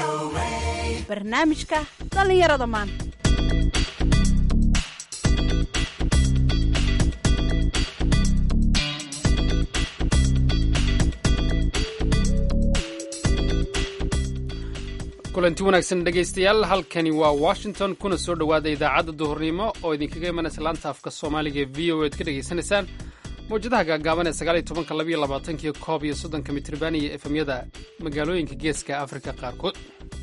barnaamijka dhallinyarada maanta kulanti wanaagsan dhegaystayaal halkani waa washington kuna soo dhowaada idaacadda duhurnimo oo idinkaga imanaysa laanta afka soomaaliga ee v o ead ka dhegaysanaysaan mawjadaha gaagaaban ee sagaaliyo tobanka labayo labaatankiyo koob iyo soddonka mitriban iyo efemyada magaalooyinka geeska afrika qaarkood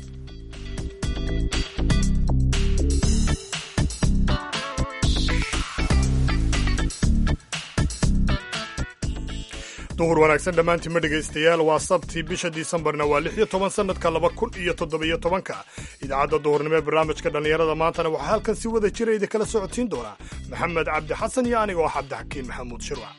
duhur wanaagsan dhammaantiinma dhegaystayaal waa sabtii bisha disembarna waa lix iyo toban sannadka laba kun iyo toddobiyo tobanka idaacadda duhurnimo ee barnaamijka dhallinyarada maantana waxaa halkan si wada jira idinkala socodsiin doonaa maxamed cabdi xasan iyo aniga oo cabdixakiin maxamuud shirwac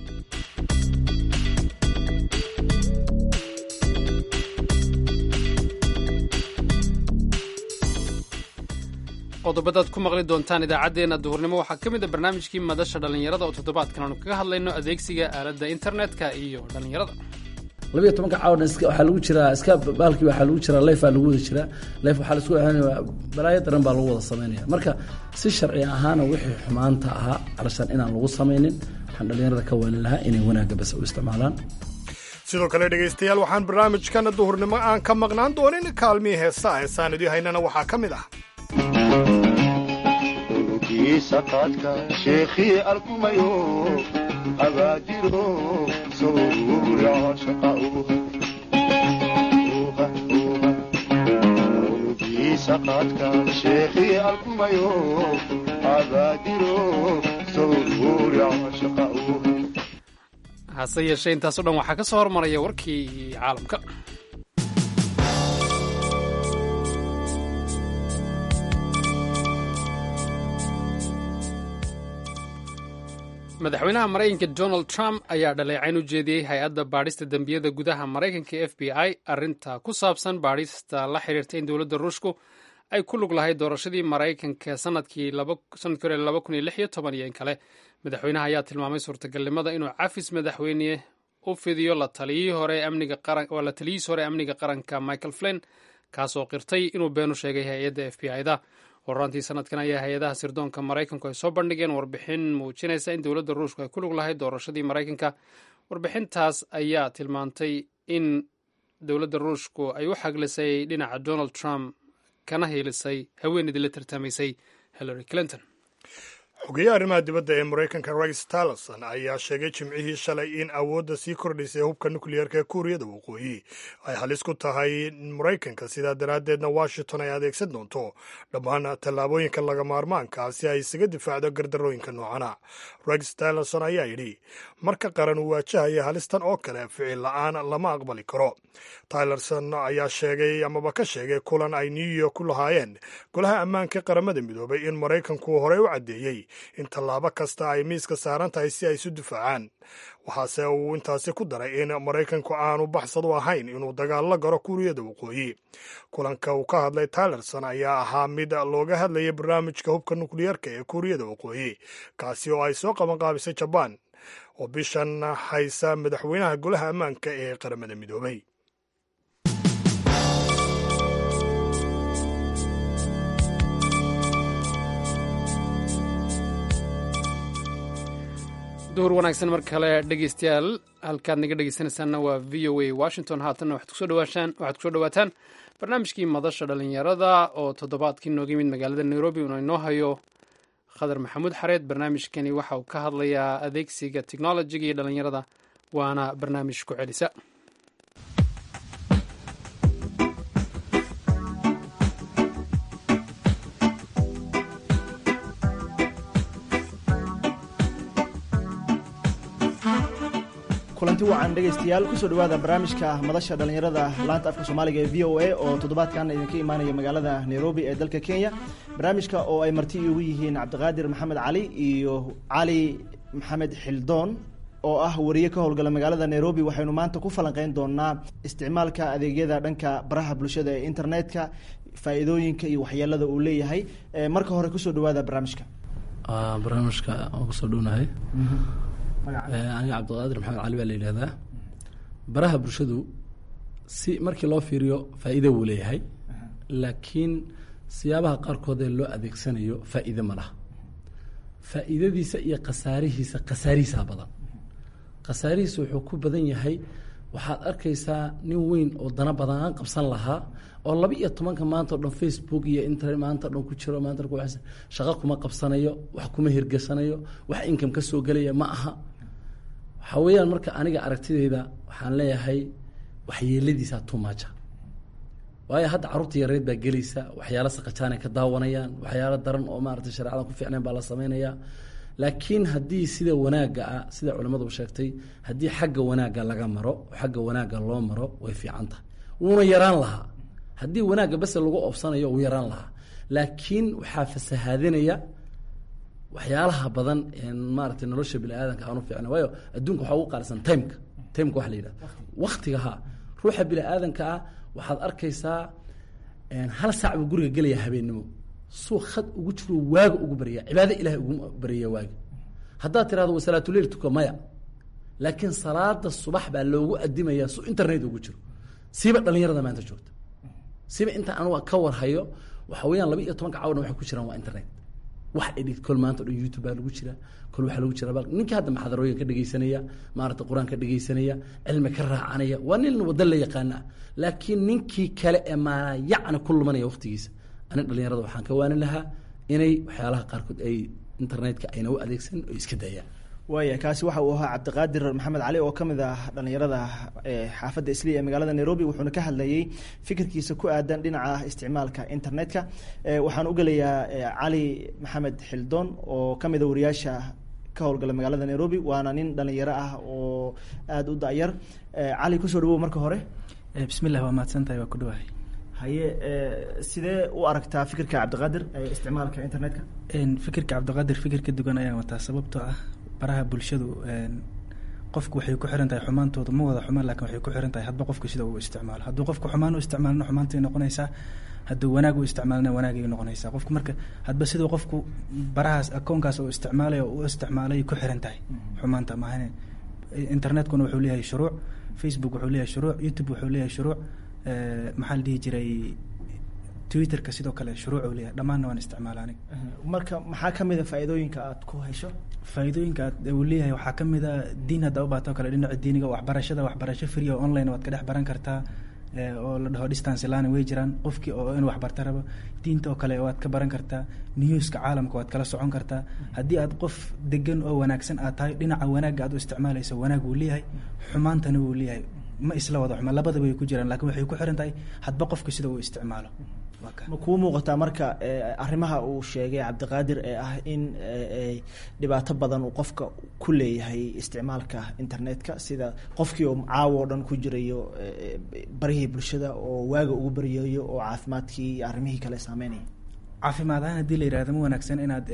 qodobadaad ku maqli doontaan idaacaddeenna duhurnimo waxaa ka mid a barnaamijkii madasha dhallinyarada oo toddobaadkan aanu kaga hadlayno adeegsiga aaladda internetka iyo dhallinyarada labiyo tobanka caawan waxaa lagu jiraa iska baalkii waxaa lagu jiraa leyfaa lagu wada jiraa leyf waxaa laisku ahaanaya balaayo daran baa lagu wada samaynaya marka si sharci ahaana wixii xumaanta ahaa calashaan inaan lagu samaynin waxaan dhallinyarada ka waalin lahaa inay wanaagga bas u isticmaalaan sidoo kale dhegaystayaal waxaan barnaamijkan duhurnimo aan ka maqnaan doonin kaalmihii heesaa heesaan idii haynana waxaa ka mid ah saqaadka sheekhii alkumayo abaajiro sawruura shaqaunugiisaqaadka sheekhii alkumayo abaajiro sawruura shaqau hase yeeshee intaasoo dhan waxaa ka soo hormaraya warkii caalamka madaxweynaha maraykanka donald trump ayaa dhaleecayn u jeediyey hay-adda baadhista dembiyada gudaha maraykanka f b i arrinta ku saabsan baadhista la xiriirta in dowladda ruushku ay ku lug lahayd doorashadii maraykanka sanadkii hore laba kun iyo lix iyo toban iyo in kale madaxweynaha ayaa tilmaamay suurtagalnimada inuu cafis madaxweyne u fidiyo la taliyihii hore la taliyihiis hore amniga qaranka michael flin kaasoo qirtay inuu beenu sheegay hay-adda f b i-da horaantii sanadkan ayaa hay-adaha sirdoonka maraykanku ay soo bandhigeen warbixin muujinaysa in dowladda ruushku ay ku lug lahayd doorashadii maraykanka warbixintaas ayaa tilmaantay in dowladda ruushku ay u xaglisay dhinaca donald trump kana hiilisay haweeneydii la tartamaysay hillary clinton xogeyaha arrimaha dibadda ee maraykanka rex tillerson ayaa sheegay jimcihii shalay in awoodda sii kordhaysay hubka nukliyeerka ee kuuriyada waqooyi ay halis ku tahay maraykanka sidaa daraaddeedna washington ay adeegsan doonto dhammaan tallaabooyinka laga maarmaanka si ay isaga difaacdo gardarooyinka noocana rex tillerson ayaa yidhi marka qaran uu waajahaya halistan oo kale ficil la-aan lama aqbali karo tylerson ayaa sheegay amaba ka sheegay kulan ay new york ku lahaayeen golaha ammaanka qaramada midoobay in maraykanku horey u caddeeyey in tallaabo kasta ay miiska saaran tahay si ay isu difaacaan waxaase uu intaasi ku daray in maraykanku aanu baxsad u ahayn inuu dagaal la garo kuuriyada waqooyi kulanka uu ka hadlay tylerson ayaa ahaa mid looga hadlayay barnaamijka hubka nukliyeerka ee kuuriyada waqooyi kaasi oo ay soo qabanqaabisay jabaan oo bishan haysa madaxweynaha golaha ammaanka ee qaramada midoobay duhur wanaagsan mar kale dhegeystayaal halkaad naga dhegeysanaysaanna waa v o a washington haatanna waxaad kusoo dhawaataan waxaad kusoo dhawaataan barnaamijkii madasha dhalinyarada oo toddobaadkii nooga yimid magaalada nairobi uuna inoo hayo khadar maxamuud xareed barnaamijkani waxa uu ka hadlayaa adeegsiga technolojiga iyo dhalinyarada waana barnaamij ku celisa kulanti wacan dhegaystayaal kusoo dhawaada barnaamijka madasha dhallinyarada laanta afka soomaaliga ee v o a oo toddobaadkan idinka imaanaya magaalada nairobi ee dalka kenya barnaamijka oo ay marti igu yihiin cabdiqaadir maxamed cali iyo cali maxamed xildoon oo ah wariye ka howlgala magaalada nairobi waxaynu maanta ku falanqeyn doonaa isticmaalka adeegyada dhanka baraha bulshada ee internetka faa-iidooyinka iyo waxyeelada uu leeyahay marka hore kusoo dhawaada barnaamijka barnaamijka waan kusoo dhownahay aniga cabdiqaadir maxamed cali baa la yidhahdaa baraha bulshadu si markii loo fiiriyo faa'iido wuu leeyahay laakiin siyaabaha qaarkood ee loo adeegsanayo faa'iide ma laha faa'iidadiisa iyo khasaarihiisa khasaarihiisaa badan khasaarihiisa wuxuu ku badan yahay waxaad arkaysaa nin weyn oo dana badanaan qabsan lahaa oo laba iyo tobanka maanta o dhan facebook iyo internet maanta o dhan ku jiro maanta ku shaqo kuma qabsanayo wax kuma hirgasanayo wax income ka soo gelaya ma aha waxaa weeyaan marka aniga aragtideyda waxaan leeyahay waxyeeladiisaa tumaja waayo hadda carruurta yareed baa gelaysa waxyaalo saqajaanay ka daawanayaan waxyaalo daran oo maarata shareecada ku fiicnayn baa la sameynaya laakiin haddii sida wanaagga ah sida culimmadu sheegtay haddii xagga wanaagga laga maro xagga wanaagga loo maro way fiican tahay wuuna yaraan lahaa haddii wanaagga base lagu oobsanayo wuu yaraan lahaa laakiin waxaa fasahaadinaya waxyaalaha badan maarata nolosha bini aadanka aanu fiicna waayo adduunka waxaa ugu qaalisan timeka timeka waxa la yidhaha waktiga ha ruuxa bini aadanka ah waxaad arkaysaa hal saac buu guriga gelaya habeennimo suu khad ugu jiro waaga ugu barya cibaado ilahay ugu barya waaga haddaad tirahdo wa salaatuleil tuka maya laakiin salaada subax baa loogu adimaya su internet ugu jiro siiba dhalinyarada maanta joogta siiba inta anuga ka warhayo waxa weeyaan laba iyo tobanka cawdhan waxay ku jiraan waa internet wax edhig kol maanta o dhan youtube baa lagu jira kol waxaa lagu jira ninka hadda maxadarooyin ka dhegeysanaya maarata qur-aan ka dhegeysanaya cilmi ka raacanaya waa nin waddo la yaqaana laakiin ninkii kale ee maala yacni ku lumanaya waqtigiisa ani dhalinyarada waxaan ka waanin lahaa inay waxyaalaha qaarkood ay internetka ayna u adeegsan oo iska daayaan waaya kaasi waxa uu ahaa cabdiqaadir maxamed cali oo ka mid ah dhalinyarada xaafadda isliya ee magaalada nairobi wuxuuna ka hadlayey fikirkiisa ku aadan dhinaca isticmaalka internetka waxaan u gelayaa cali maxamed xildoon oo ka mid a wariyaasha ka howlgala magaalada nairobi waana nin dhalinyaro ah oo aada u da-yar cali kusoo dhawow marka hore bismillah waa mahadsantahay waa ku dhawahay haye sidee u aragtaa fikirka cabdiqaadir ee isticmaalka internetka fikirka cabdiqaadir fikir ka dugan ayaan wataa sababtoo ah baraha bulshadu qofku waxay ku xiran tahay xumaantooda ma wada xumaan lakin waxay ku xiran tahay hadba qofku sida uu isticmaalo hadduu qofku xumaan u isticmaalna xumaantay noqonaysaa hadduu wanaag u isticmaalna wanaagay noqonaysaa qofku marka hadba siduu qofku barahaas akoonkaas uu isticmaalay oo u isticmaalay ku xiran tahay xumaanta maahan internetkuna wuxuu leeyahay shuruuc facebook wuxuu leeyahay shuruuc youtube wuxuu leeyahay shuruuc maxaa la dhihi jiray twitterka sidoo kale shuruuc uu leeyahay dhammaanna waan isticmaala aniga marka maxaa ka mid a faa'iidooyinka aad ku hesho faa'iidooyinka uu leeyahay waxaa ka mid a diin hadda u baato kale dhinaca diiniga waxbarashada waxbarasho free oo online waad ka dhex baran kartaa oo la dhaho distance learning way jiraan qofkii oo inuu waxbarta rabo diinta oo kale waad ka baran kartaa newska caalamka waad kala socon kartaa haddii aad qof degan oo wanaagsan aad tahay dhinaca wanaagga aad u isticmaalayso wanaag wuu leeyahay xumaantana wuu leeyahay ma isla wada xumaan labadaba way ku jiraan lakin waxay ku xiran tahay hadba qofka sida uu isticmaalo ma kuu muuqataa marka arrimaha uu sheegay cabdiqaadir ee ah in dhibaato badan uu qofka ku leeyahay isticmaalka internetka sida qofkii oo caawo o dhan ku jirayo barihii bulshada oo waaga ugu baryayo oo caafimaadkii iyo arrimihii kale saameynaya caafimaad ahaan haddii la yihahdo ma wanaagsan inaad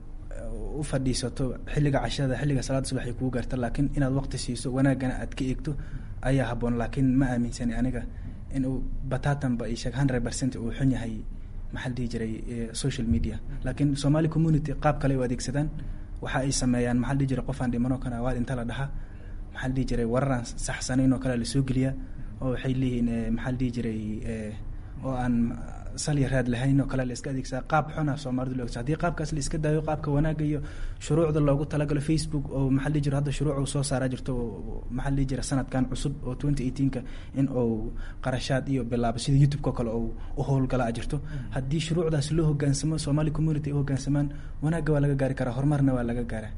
u fadhiisato xilliga cashada xilliga salaada subaxay kuu gaarta laakiin inaad waqti siiso wanaagana aad ka eegto ayaa haboon laakiin ma aaminsani aniga in uu batatanba i sheeg hundred percent uu xun yahay maxaa la dhihi jiray social media laakiin somali community qaab kale u adeegsadaan waxa ay sameeyaan maxaa la dhihi jiray qofaan dhimanoo kana waa inta la dhaha maxaa la dhihi jiray wararaan saxsanayn oo kale lasoo geliyaa oo waxay leeyihiin maxaa la dhihi jiray oo aan salya raad lahayn oo kale la iska adeegsadaa qaab xuna soomaalidu lo egsa hadii qaabkaas la iska daayo qaabka wanaagga iyo shuruucda loogu talagalo facebook oo maxaa dhihi jiro hadda shuruuc uu soo saaraa jirto oo maxaa dhihi jira sanadkan cusub oo twenty eighteenka in uu qarashaad iyo bilaabo sida youtube-ka kale oo u howlgala a jirto haddii shuruucdaas loo hogaansamo somali community ay u hogaansamaan wanaagga waa laga gaari karaa horumarna waa laga gaaraa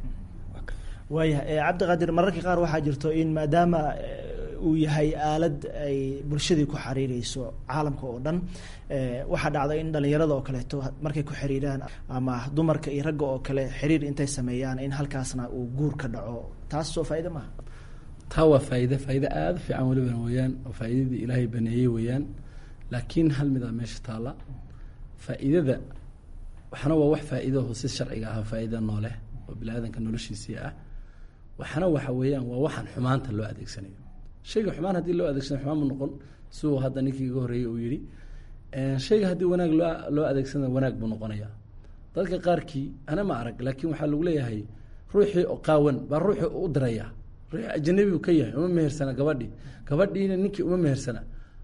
waaya cabdiqaadir mararka qaar waxaa jirto in maadaama uu yahay aalad ay bulshadii ku xiriireyso caalamka oo dhan waxaa dhacda in dhalinyarada oo kaleeto markay ku xiriiraan ama dumarka iyo ragga oo kale xiriir intay sameeyaan in halkaasna uu guur ka dhaco taas soo faa'iida maaha taa waa faa'iide faa'iide aada u fiican welibana weeyaan oo faa'iidadii ilaahay baneeyey weeyaan laakiin hal midaa meesha taalla faa'iidada waxna waa wax faa'iidaho si sharciga ah faa'iida nooleh oo bini aadanka noloshiisii ah waxna waxa weeyaan waa waxaan xumaanta loo adeegsanayo shayga xumaan haddii loo adeegsanayo xumaan mu noqon siduu hadda ninkii iga horreeyey uu yidhi shayga haddii wanaag loo loo adeegsanayo wanaag buu noqonayaa dadka qaarkii ana ma arag laakiin waxaa lagu leeyahay ruuxii oo qaawan baa ruuxii u diraya ruuxii ajanabi u ka yahay uma mehersana gabadhii gabadhiina ninkii uma mehersana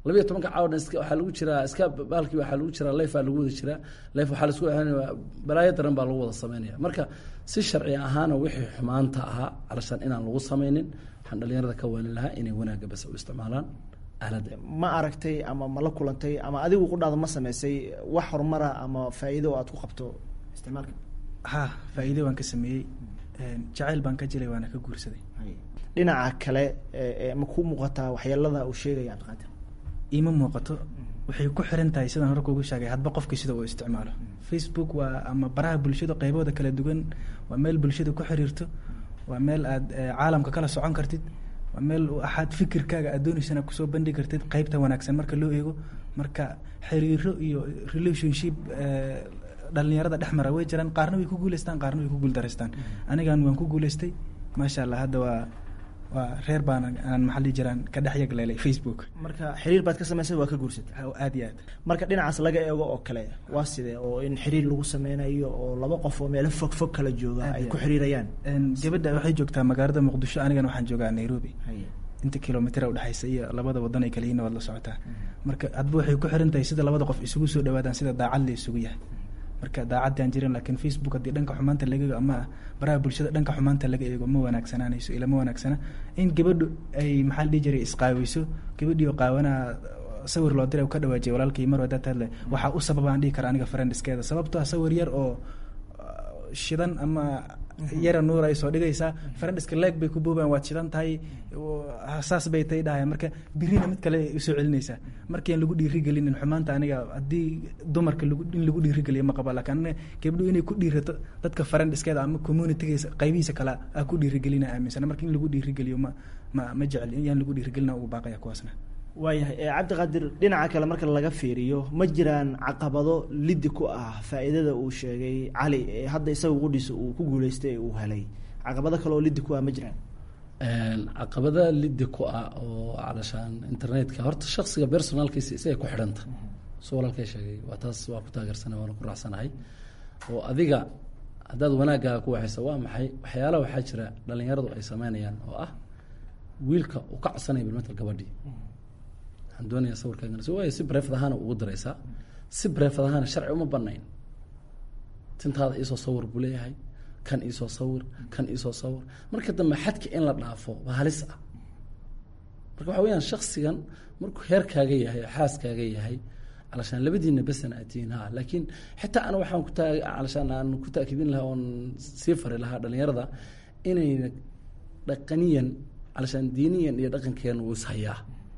labiyo tobanka caawa dhan iska waxaa lagu jiraa iska baalkii waxaa lagu jiraa leyfaa lagu wada jiraa leyf waxaa laisku ahaanaya balaayo daran baa lagu wada sameynaya marka si sharci ahaana wixii xumaanta ahaa calashaan inaan lagu sameynin waxaan dhalinyarada ka waalin lahaa inay wanaagga bas u isticmaalaan aaladda ma aragtay ama ma la kulantay ama adigu qudhaada ma sameysay wax horumara ama faa'iido oo aad ku qabto isticmaalka ha faa'iido waan ka sameeyey jacayl baan ka jilay waana ka guursaday dhinaca kale ee- ee ma ku muuqataa waxyeelada uu sheegaya cabdiqaadir iima muuqato waxay ku xiran tahay sidaan hore kugu sheegay hadba qofkii sida uu isticmaalo facebook waa ama baraha bulshada qaybooda kala duwan waa meel bulshada ku xiriirto waa meel aad eh, caalamka kala socon kartid waa meel u axaad fikirkaaga aad dooneysana kusoo bandhigi kartid qaybta wanaagsan marka loo eego marka xiriiro iyo relationship eh, dhalinyarada dhex mara way jiraan qaarna way ku guuleystaan qaarna way ku guuldaraystaan anigan waan ku guuleystay maasha allah hadda waa waa reer baan aan maxaa dhihi jiraan ka dhex yagleelay facebook marka xiriir baad ka samaysay waa ka guursatay aad iyo aad marka dhinacaas laga eego oo kale waa sidee oo in xiriir lagu sameynayo oo laba qof oo meelo fog fog kala jooga Aad ay iyo ku aad. xiriirayaan Een, gabadha waxay joogtaa magaalada muqdisho anigana waxaan joogaa nairobi inta kilomitr udhexaysa iyo labada wadan ay kala yihiin waad la socotaa marka hadba waxay ku xiran tahay sida labada qof isugu soo dhawaadaan sida daacad la isugu yahay marka daacadaan jirin laakiin facebook haddii dhanka xumaanta laga eego ama baraha bulshada dhanka xumaanta laga eego ma wanaagsanaanayso ila ma wanaagsana in gabadhu ay maxaa la dhihi jiray isqaaweyso gabadhii oo qaawanaa sawir loo diray uu ka dhawaajiyay walaalkii mar wadaad hadle waxaa u sababaan dhihi kara aniga friendskeeda sababtoo ah sawir yar oo uh, shidan ama yara nuur ay soo dhigaysaa friendska leeg bay ku boobaan waad shidan tahay oo saas bay tay dhahaya marka birina mid kale ay usoo celinaysaa markian lagu dhiirigelinin xumaanta aniga haddii dumarka lagu in lagu dhiirigeliyo ma qaba laakiin aniga gabdhuhu inay ku dhiirato dadka friendskeeda ama communitygiisa qaybihiisa kale aa ku dhiirigelina aaminsana marka in lagu dhiirigeliyo ma ma ma jecli yaan lagu dhiirigelina ugu baaqaya kuwaasna waayahay ee cabdiqaadir dhinaca kale marka laga fiiriyo ma jiraan caqabado lidi ku ah faa'iidada uu sheegay cali ee hadda isaga qudhiisa uu ku guuleystay ee uu helay caqabado kale oo lidi ku ah ma jiraan caqabada lidi ku ah oo calashaan internetka horta shaksiga personalkiisa isagay ku xidhanta soo walaalkay sheegay waa taas waa ku taageersanay waana ku raacsanahay oo adiga haddaad wanaaggaa ku waxaysa waa maxay waxyaalaha waxaa jira dhalinyaradu ay sameynayaan oo ah wiilka uu ka codsanaya bilmatal gabadhii waxaan doonayaa sawirkaagan so waay si breefad ahaana ugu diraysaa si breefad ahaana sharci uma banayn tintaada iisoo sawir buu leeyahay kan iisoo sawir kan iisoo sawir marka dambe xadka in la dhaafo waa halis ah marka waxa weyaan shaksigan markuu heerkaaga yahay oo xaaskaaga yahay calashaan labadiina besana aad tihiin ha laakiin xitaa ana waxaan ku taa calashaan aan ku taakidin lahaa oon sii fari lahaa dhalinyarada inayna dhaqaniyan calashaan diiniyan iyo dhaqankeena uu ishayaa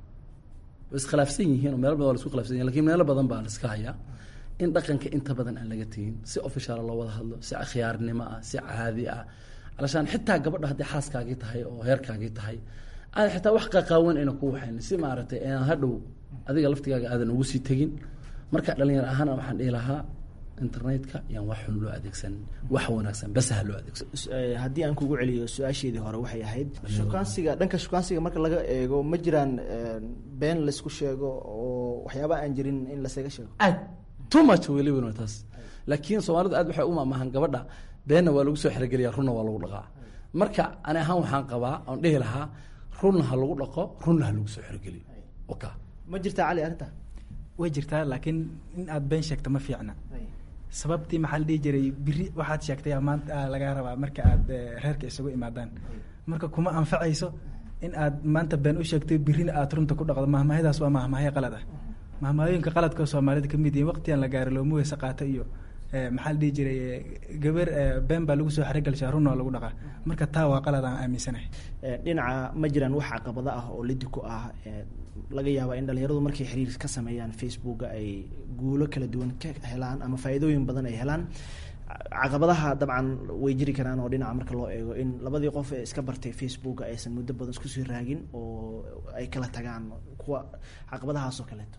way iskhilaafsan yihiin oo meelo badan waa la isku khilafsan yihin lakin meelo badan baa la iska hayaa in dhaqanka inta badan aan laga tegin si official loo wada hadlo si khiyaarnimo ah si caadi ah calashaan xitaa gabadha hadday xaaskaagii tahay oo heerkaagii tahay aad xitaa wax qaqaawan ayna ku waxayn si maaragtay aan hadhow adiga laftigaaga aadan ugu sii tegin marka dhalinyar ahaana waxaan dhihi lahaa internetka yaan wax xun loo adeegsan wax wanaagsan bas ha loo adeegsan haddii aan kugu celiyo su-aasheedii hore waxay ahayd shukaansiga dhanka shukaansiga marka laga eego ma jiraan been laysku sheego oo waxyaaba aan jirin in lasaga sheego aad too much weliba taas laakiin soomaalidu aad waxay u maamahan gabadha beenna waa lagu soo xerogeliya runna waa lagu dhaqaa marka ani ahaan waxaan qabaa oon dhihi lahaa runna ha lagu dhaqo runna ha lagu soo xerogeliyo waka ma jirtaa cali arrinta way jirtaa laakiin in aad been sheegto ma fiicna sababtii maxaa la dhihi jiray biri waxaad sheegtay maanta lagaa rabaa marka aad reerka isugu imaadaan marka kuma anfacayso in aad maanta been u sheegtay birina aad runta ku dhaqdo mahmahyadaas waa mahmahyo qalad ah mahmahyooyinka qaladka soomaalida kamid yihiin waqtigan la gaaro looma weyse qaato iyo maxaa la dhihi jiray gabar been baa lagu soo xerogalshaa runna waa lagu dhaqaa marka taa waa qalad aan aaminsanahay dhinaca ma jiraan wax caqabado ah oo lidi ku ah laga yaaba in dhalinyaradu markay xiriir ka sameeyaan facebooka ay guulo kala duwan ka helaan ama faa'iidooyin badan ay helaan caqabadaha dabcan way jiri karaan oo dhinaca marka loo eego in labadii qof ee iska bartay facebooka aysan muddo badan isku sii raagin oo ay kala tagaan kuwa caqabadahaas oo kaleeto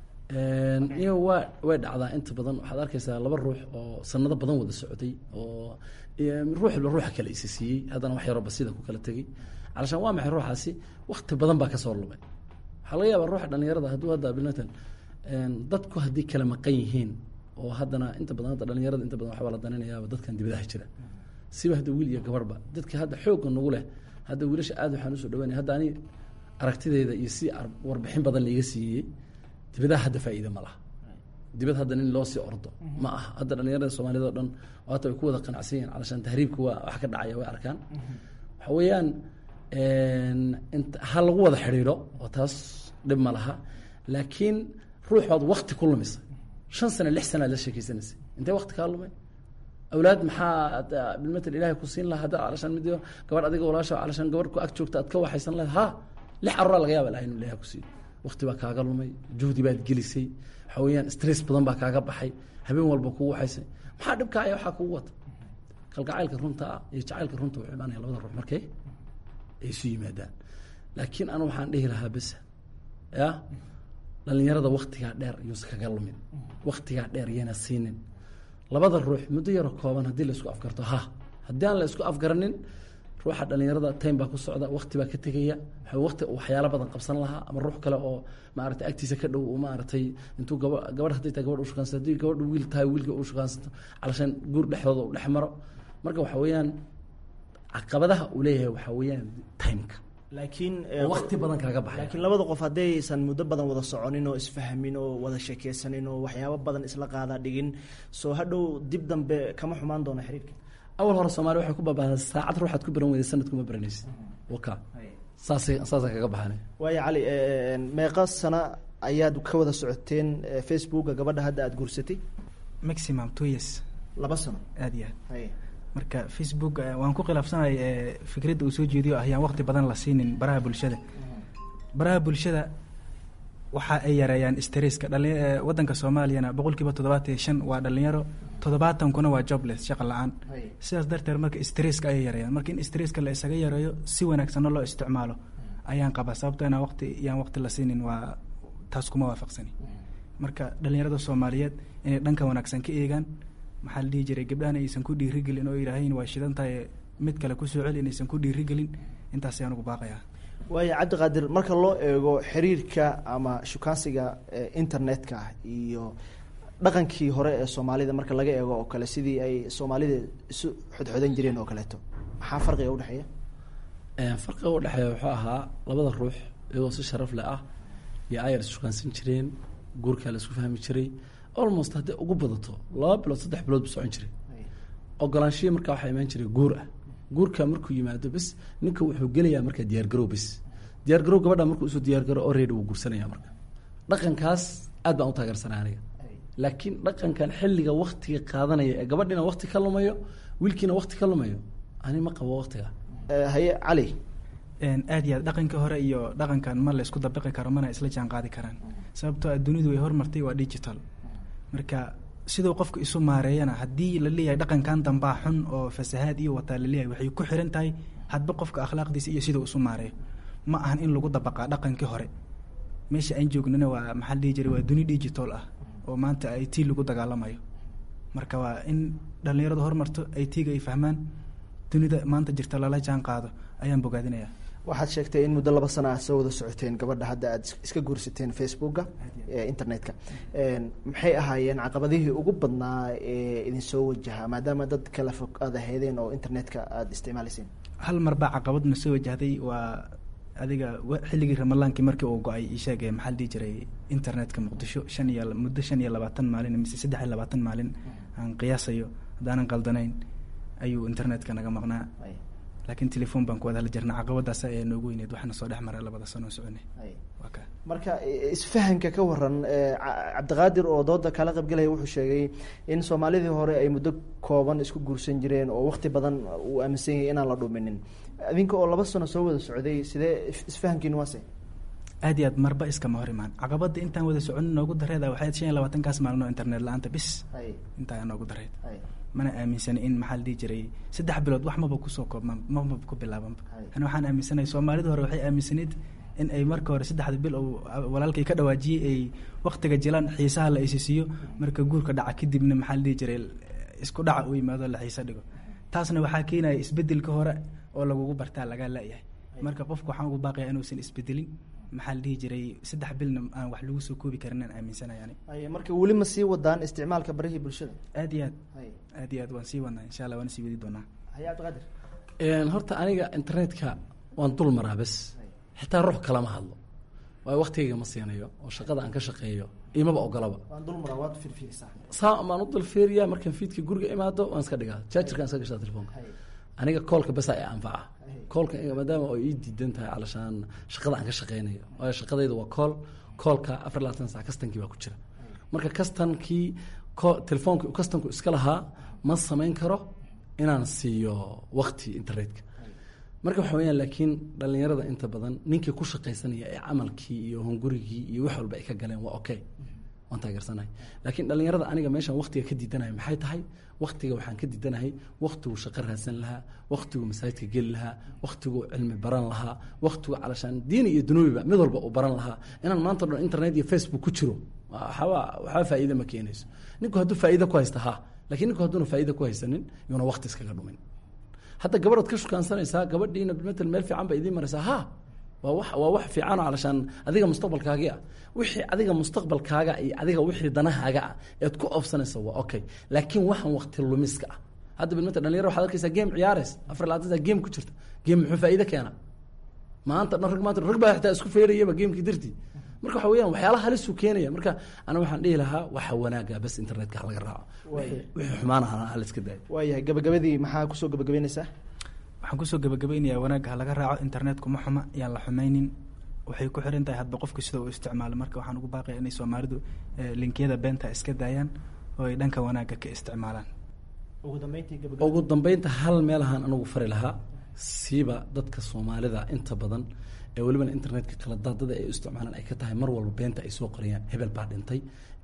iyo waa way dhacdaa inta badan waxaad arkaysaa laba ruux oo sanado badan wada socday oo ruuxba ruuxa kale isa siiyey haddana wax yaroo basida ku kala tegey calashaan waa maxay ruuxaasi wakti badan baa kasoo lumay waxaa laga yaabaa ruuxa dhalinyarada hadduu hadda bilmatan dadku haddii kala maqan yihiin oo haddana inta badan hadda dhalinyarada inta badan waxbaa la daninayaaba dadkan dibadaha jira siba hadda wiil iyo gabarhba dadka hadda xoogga nagu leh hadda wiilasha aad waxaan usoo dhaweynaya hadda ani aragtideeda iyo si ar- warbixin badan laiga siiyey dibadaha hadda faa'iida ma laha dibad hadda nin loo sii ordo ma aha hadda dhalinyarada soomaaliyad oo dhan waata way ku wada qanacsan yihin calashaan tahriibka waa wax ka dhacaya way arkaan waxa weeyaan int ha lagu wada xidhiidho oo taas dhib ma laha laakiin ruux baad wakti ku lumisay shan sano lix sana aad la sheekeysanaysay intee wakti kaa lumay awlaad maxaa bilmatal ilahay ku siin laha hadda calashaan mid gabadh adiga walaasha calashaan gabadh ku ag joogta aad ka waxaysan lahayd ha lix caruuraa laga yaaba ilahay inuu ilahay ku siiyo wakti baa kaaga lumay juhdi baad gelisay waxa weeyaan stress badan baa kaaga baxay habeen walba kugu waxaysay maxaa dhibkaaya waxaa kugu wata kalgacaylka runta ah iyo jacaylka runta wuxuu imaanaya labada ruux markay ay isu yimaadaan laakiin anu waxaan dhihi lahaa besa ya dhalinyarada waktigaa dheer yuusa kaga lumin waktigaa dheer yana siinin labada ruux muddo yaro kooban haddii la isku afgarto ha haddii aan la isku afgaranin ruuxa dhalinyarada time baa ku socda wakti baa ka tegaya waxa wakti uu waxyaalo badan qabsan lahaa ama ruux kale oo maaragtay agtiisa ka dhow uu maaragtay intuu gaba gabadh hadday tahay gabadh u shukaansato haddii gabadh wiil tahay wiilka u shukaansato calashaan guur dhexdooda uu dhex maro marka waxa weeyaan caqabadaha uu leeyahay waxa weeyaan timeka laakiin oo wakti badan kaaga baxay laakiin labada qof haddaysan muddo badan wada soconin oo isfahmin oo wada sheekeysanin oo waxyaabo badan isla qaada dhigin soo hadhow dib dambe kama xumaan doona xiriirka awal hore soomaali waxay ku baabahdaa saacad ruuxaad ku baran weyday sanad kuma baranaysid waka saasay saasa kaga baxanay waaya cali meeqa sana ayaad ka wada socoteen facebooka gabadha hadda aada guursatay maximum two years laba sano aad iyo aad hay marka facebook eh, waan ku khilaafsanay eh, fikradda uu soo jeediyo ah yaan waqti badan la siinin baraha bulshada baraha bulshada waxa ay yareeyaan stresska dhali eh, waddanka soomaaliyana boqol kiiba toddobaatan iyo shan waa dhalinyaro toddobaatankuna waa jobless shaqa la-aan hay sidaas darteed marka stresska ayay yareeyaan marka in stresska la isaga yareeyo si wanaagsanna loo isticmaalo ayaan qabaa sababto inaan waqti yaan waqti la siinin waa taas kuma waafaqsani marka dhalinyarada soomaaliyeed inay dhanka wanaagsan ka eegaan maxaa la dhihi jiray gabdhahan aysan ku dhiirigelin oo yidhaahayn waa shidan tahay mid kale kusoo celi inaysan ku dhiirigelin intaas ayaan ugu baaqayaa waaya cabdiqaadir marka loo eego xiriirka ama shukaansiga eh, internetka iyo dhaqankii hore ee soomaalida marka laga eego oo kale sidii ay soomaalida isu xodxodan jireen oo kaleeto maxaa farqiga udhexeeya farqiga u dhexeeya wuxuu ahaa labada ruux iyagoo si sharaf leh ah iyo ayar ishukaansan jireen guurkaa la isku fahmi jiray almost hadday ugu badato laba bilood saddex bilood bu socon jiray ogolaanshiya markaa waxaa imaan jiray guur ah guurka markuu yimaado bes ninka wuxuu gelayaa markaa diyaargarow bes diyaargarow gabadha markuu usoo diyaargaro already wuu guursanaya marka dhaqankaas aad baan u taageersanay aniga laakiin dhaqankan xilliga waktiga qaadanaya ee gabadhiina wakti ka lumayo wiilkiina wakti ka lumayo ani ma qabo waktiga Eh, haye cali Een, aad iyo aad dhaqanka hore iyo dhaqankan ma la isku dabiqi karo mana isla jaan qaadi karaan sababtoo ah dunidu way hormartay waa digital marka siduu qofku isu maareeyana haddii la leeyahay dhaqankan dambaa xun oo fasahaad iyo wataa la leeyahay waxay ku xiran tahay hadba qofka akhlaaqdiisa iyo siduu isu maareeyo ma ahan in lagu dabaqaa dhaqankii hore meesha aan joognana waa maxaa la dhihi jiray waa duni digital ah oo maanta i t lagu dagaalamayo marka waa in dhallinyaradu hormarto i t-ga ay fahmaan dunida maanta jirta lala jaan qaado ayaan bogaadinayaa waxaad sheegtay in muddo laba sana aad soo wada socoteen gabadha hadda aad is- iska guursateen facebooka ee internetka Een, maxay ahaayeen caqabadihii ugu badnaa ee idin soo wajaha maadaama dad kala fog aad aheedeen oo internetka aada isticmaalayseen hal mar baa caqabadna soo wajahday waa adiga wa- xilligii ramadaankii markii uu go-ay isheeg maxaa la dhihi jiray internetka muqdisho shan iyo muddo shan iyo labaatan maalin mise saddex iyo labaatan maalin aan qiyaasayo haddaanan qaldanayn ayuu internetka naga maqnaa Ay, laakiin telefoon baan ku wada hadli jirna caqabadaas ayaa noogu weyneed waxaana soo dhex maray labada sano oo soconay ay. waa ka marka i- isfahanka ka waran eh, Ca- cabdiqaadir oo dooda kala qaybgalaya wuxuu sheegay in soomaalidii hore ay muddo kooban isku guursan jireen oo waqti badan uu aaminsan yahay inaan la dhuminin adinka oo laba sano soo wada socday sidee is- isfahankiin waase aad iyo aad marba iskama hor imaan caqabada intaan wada soconin noogu dareeda waxay ahayd shan iyo labaatankaas maalin oo internet la-aanta bis ay intaa noogu dareed ay mana aaminsana in maxaa la dhihi jiray saddex bilood wax maba kusoo koobmaan maba ku bilaabanba Hay. ani waxaan aaminsanahay soomaalida hore waxay aaminsanayd in ay marka hore saddexda bil oo walaalkay ka dhawaajiyey ay waktiga jilaan xiisaha la isisiiyo marka guurka dhaca kadibna maxaa la dhihi jiray isku dhaca u yimaado la xiisa dhigo taasna waxaa keenaya isbedelka hore oo lagugu bartaa lagaa la-yahay marka qofku waxaan ugu baaqaya inuusan isbedelin maxaa la dhihi jiray saddex bilna aan wax lagu soo koobi karin aan aaminsanahay ani ay marka weli ma sii wadaan isticmaalka barihii bulshada aad iyo aad ay aad iyo aad waan sii wadnaa insha allah waan sii wadi doonaa haye cabdiqaadir Een, horta aniga internetka waan dul maraa bes xitaa ruux kalama hadlo waayo waktigayga ma siinayo oo shaqada aan ka shaqeeyo imaba ogolaba waan dulmara waad firfiirisaa saa baan u dulfiiriyaa markaan fiidka guriga imaado waan iska dhigaa jaajarkaan iska gashaa telefoonka aniga koolka besa ee anfaca koolka maadaama oo ii diidan tahay calashaan shaqada aan ka shaqeynayo waayo shaqadayda waa kool koolka afar iyo labaatan sac kastankii baa ku jira marka kastankii ko telefoonka kastanku iska lahaa ma samayn karo inaan siiyo wakti internetka marka waxa weyaan laakiin dhalinyarada inta badan ninkii ku shaqaysanaya ee camalkii iyo hungurigii iyo wax walba ay ka galeen waa okay waan taageersanahay laakiin dhalinyarada aniga meeshaan waktiga ka diidanahay maxay tahay waktiga waxaan ka diidanahay waktigu shaqo raadsan lahaa waktigu masaajidka geli lahaa waktigu cilmi baran lahaa waktigu calashaan diini iyo dunuubiba mid walba uu baran lahaa inaan maanta o dhan internet iyo facebook ku jiro waxba waxba faa'iida ma keenayso ninku hadduu faa'iida ku haysta ha lakiin ninku hadduuna faa'iida ku haysanin yuuna wakti iskaga dhumin hadda gabadhood ka shukaansanaysaa gabadhiina matal meel fiican ba idiin maraysaa ha waa wax waa wax fiican oo calashaan adiga mustaqbalkaagii ah wixii adiga mustaqbalkaaga iyo adiga wixii danahaaga ah eed ku oofsanaysa waa okay laakiin waxaan wakti lumiska ah hadda bilmata dhalinyaro waxaad arkaysaa game ciyaarays afar labaatan saa game ku jirta game muxuu faa'iido keena maanta dhan rag maanta rag baa xitaa isku feerayaba gamekii dartii marka waxa weyaan waxyaalaha halisuu keenaya marka ana waxaan dhihi lahaa waxa wanaaga bas internetka halaga raaco wixii xumaanahana haliska daayo waayahay gabagabadii maxaa kusoo gabagabeynaysaa waxaan kusoo gabagabeynayaa wanaagga ha laga raaco internetku ma xuma yaan la xumaynin waxay ku xiran tahay hadba qofka sida uu isticmaalo marka waxaan ugu baaqaya inay soomaalidu linkiyada beenta iska daayaan oo ay dhanka wanaagga ka isticmaalaan ugu dambeyntii ugu dambeynta hal meelahaan anigu fari lahaa siiba dadka soomaalida inta badan ee welibana internetka kala daadada ay u isticmaalaan ay ka tahay mar walba beenta ay soo qorayaan hebel baa dhintay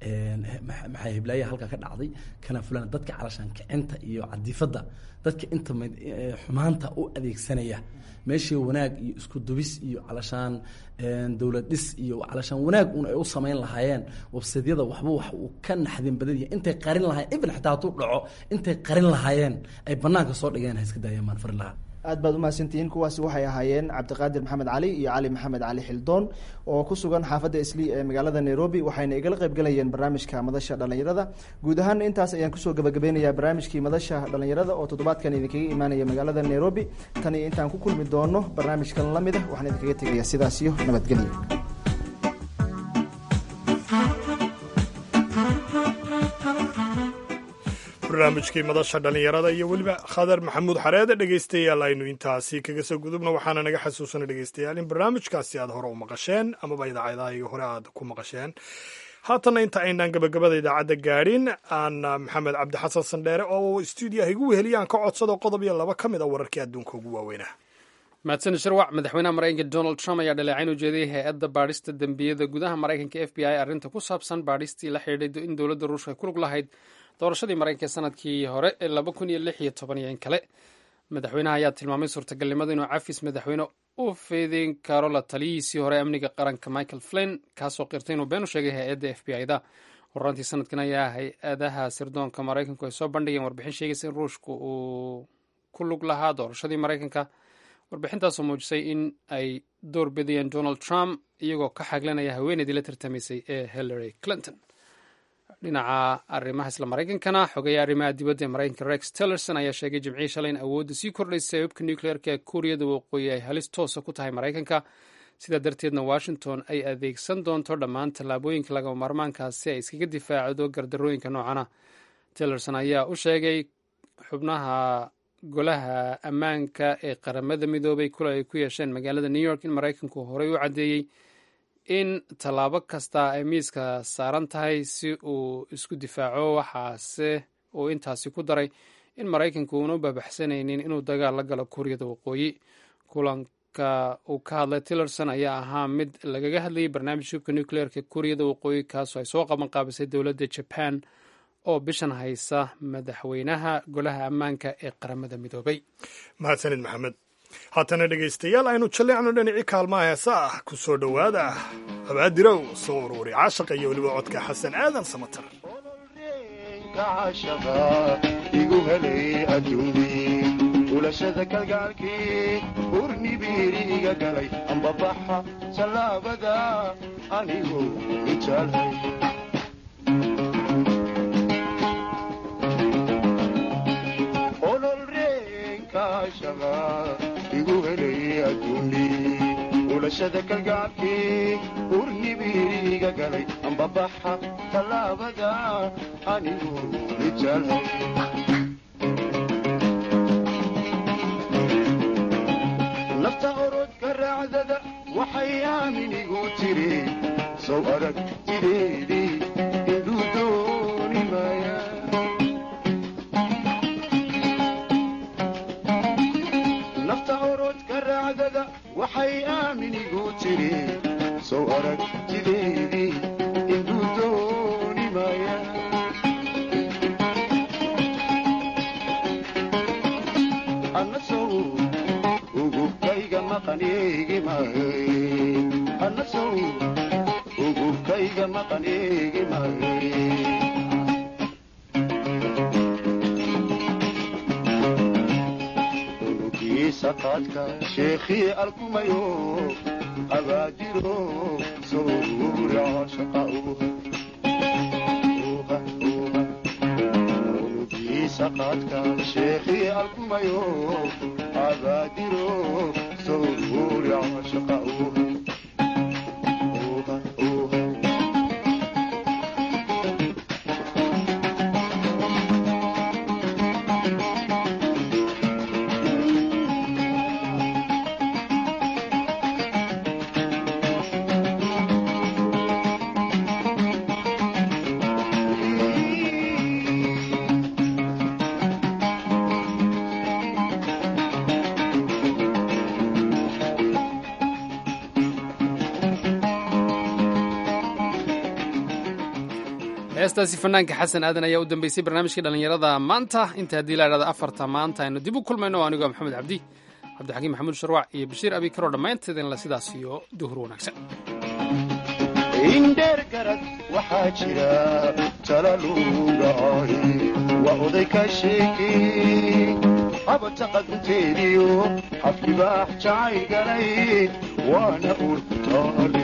maxaa heblaaya halkaa ka dhacday kana fulan dadka calashaan kicinta iyo cadiifadda dadka inta xumaanta u adeegsanaya meeshii wanaag iyo isku dubis iyo calashaan dowlad dhis iyo calashaan wanaag un ay u samayn lahaayeen websadyada waxba wax uu ka naxdin badanya intay qarin lahayen even xitaa hadduu dhaco intay qarin lahaayeen ay banaanka soo dhigeen ha iska daayaan baan fari lahaa aad baad umahadsantihiin kuwaasi waxay ahaayeen cabdiqaadir maxamed cali iyo cali maxamed cali xildoon oo ku sugan xaafadda islii ee magaalada nairobi waxayna igala qaybgalayeen barnaamijka madasha dhalinyarada guud ahaan intaas ayaan kusoo gabagabeynayaa barnaamijkii madasha dhalinyarada oo toddobaadkan idinkaga imaanaya magaalada nairobi tan iyo intaan ku kulmi doono barnaamijkan lamid a waxaan idinkaga tegaya sidaas iyo nabadgelyo barnaamijkii madasha dhallinyarada iyo weliba khadar maxamuud xareede dhegaystayaal aynu intaasi kaga soo gudubna waxaana naga xasuusana dhegaystayaal in barnaamijkaasi aad hore u maqasheen amaba idaacadahayo hore aad ku maqasheen haatanna inta aynaan gabagabada idaacadda gaadhin aan maxamed cabdi xasan sandheere oo stuudiyaha igu weheliyaan ka codsado qodob iyo laba ka mid a wararkii adduunka ugu waaweynah mahadsan shirwac madaxweynaha maraykanka donald trump ayaa dhaleecayn u jeediyey hay-adda baadhista dembiyada gudaha maraykanka f b i arrinta ku saabsan baadhistii la xidhiidhay in dowladda ruushka ku lug lahayd doorashadii maraykanka sanadkii hore ee laba kun iyo lix iyo toban iyo in kale madaxweynaha ayaa tilmaamay suurtagalnimada inuu cafis madaxweyne u feedin karo la taliyihiisii hore amniga qaranka michael flin kaasoo qirtay inuu been u sheegay hay-adda f b i da horaantii sanadkan ayaa hay-adaha sirdoonka maraykanku ay soo bandhigeen warbixin sheegaysa in ruushku uu ku lug lahaa doorashadii maraykanka warbixintaasoo muujisay in ay door bidayeen donald trump iyagoo ka xaglanaya haweeneydii la tartamaysay ee hillary clinton dhinaca arrimaha isla maraykankana xogeeya arrimaha dibadda ee maraykanka rex tillerson ayaa sheegay jimcihii shalay in awoodda sii kordhaysay hubka nucleerka ee kuuriyada waqooyi ay halis toosa ku tahay maraykanka sidaa darteedna washington ay adeegsan doonto dhammaan tallaabooyinka lagama maarmaankaas si ay iskaga difaacdo gardarooyinka noocana tillerson ayaa u sheegay xubnaha golaha ammaanka ee qaramada midoobay kula ay ku yeesheen magaalada new york in maraykanku horey u caddeeyey in tallaabo kasta ay miiska saaran tahay si uu isku difaaco waxaase uu intaasi ku daray in maraykanku uuna u baabaxsanaynin inuu dagaal la galo kuuriyada waqooyi kulanka uu ka hadlay tillerson ayaa ahaa mid lagaga hadlayay barnaamij hubka nucleerka kuuriyada waqooyi kaasoo ay soo qaban qaabisay dowladda jaban oo bishan haysa madaxweynaha golaha ammaanka ee qaramada midoobay mahadsanid maxamed haatana dhegaystayaal aynu jalleecno dhinacii kaalmaha heesa ah ku soo dhowaada abaadirow soo uruuri caashaqa iyo weliba codka xasan aadan samatar igu helay adduunkii ulashada kalgaalkii urnibiiri iga galay ambabaxa sallaabada anigu ijaalhay olol reenkaashaqa igu helay adduunkii ulashada kalgacalkii urnibiriga galay ambabaxa tallaabada anigu rijalay nafta orodka raacdada waxay aaminigu tiri sow aragtideedii induu dooni maaya nafta orodka raacdada waxay aaminigu tiri sow aragtideedii induu dooni maaya anna sow ugubkayga maqaneegi mahay anna sow ugubkayga maqaneegi mahay unugiisa qaadka sheekhii alkumayo abaadiro sowra shaqa unugiisa qaadka sheekhii alkumayo abaadiro sowra shaqa heestaasi fanaanka xasan aadan ayaa u dambeysay barnaamijkii dhallinyarada maanta inta haddii la idhahda afarta maanta aynu dib u kulmayno anigoo maxamed cabdi cabdixakiim maxamuud sharwac iyo bashiir abikaroo dhammaanteedinla sidaas iyo duhur wanaagsan indheer garad waxaa jira talalugaay waa oday ka sheekey habata qadunteediyo afkibaax jacayl galay waana urku taale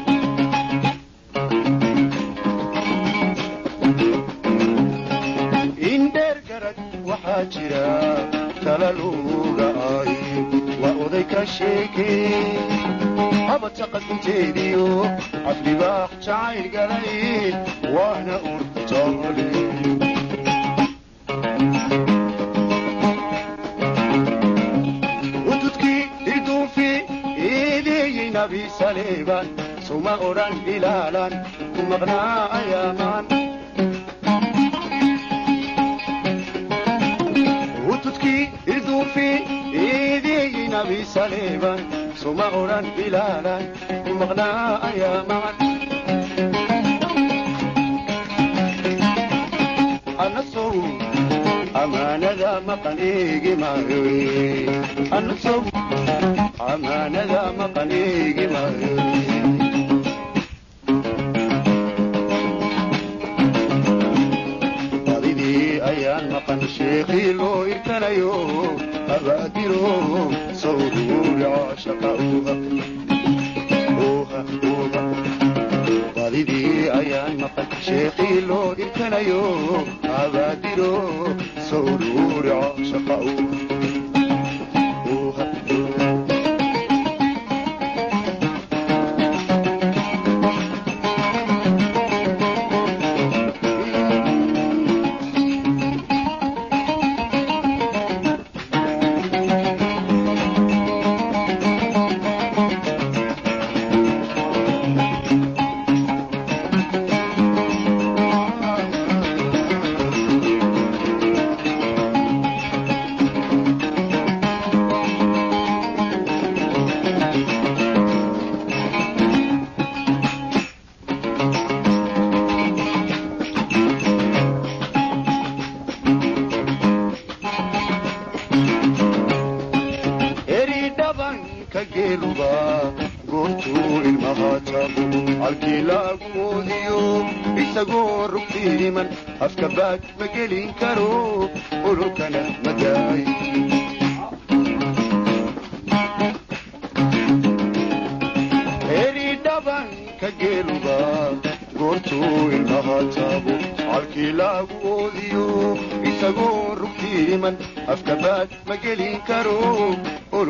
indheer garad waxaa jira talalugaay waa oday ka sheekey habata qadunteediyo afdhibaax jacayl galay waana urtaale ududkii irduufi eedeeyey nabi saleeban suma odhan ilaalan ku maqnaa ayaamaan ududkii irduufi eedeeyey nabi saleeban suma odhan ilaalan ku maqnaa ayaamaan anna sow amaanada maqan eegi maayo anna sow amaanada maqan eegi maayo badidii ayaan maqan sheekhii loo irkanayo abaadiro sawduurica shaqa uha uha uha badidii ayaan maqan sheekhii loo irkanayo abaadiro sawduurica shaqa uha uha eri dhabanka geeluba goortuu ilmaha taabo halkii laagu moodiyo isagoo rugtiiman afka baad ma gelin karo ololkana madaay eri dhabanka geeluba goortuu ilmaha taabo halkii laagu oodiyo isagoo rugtiiman afka baad ma gelin karo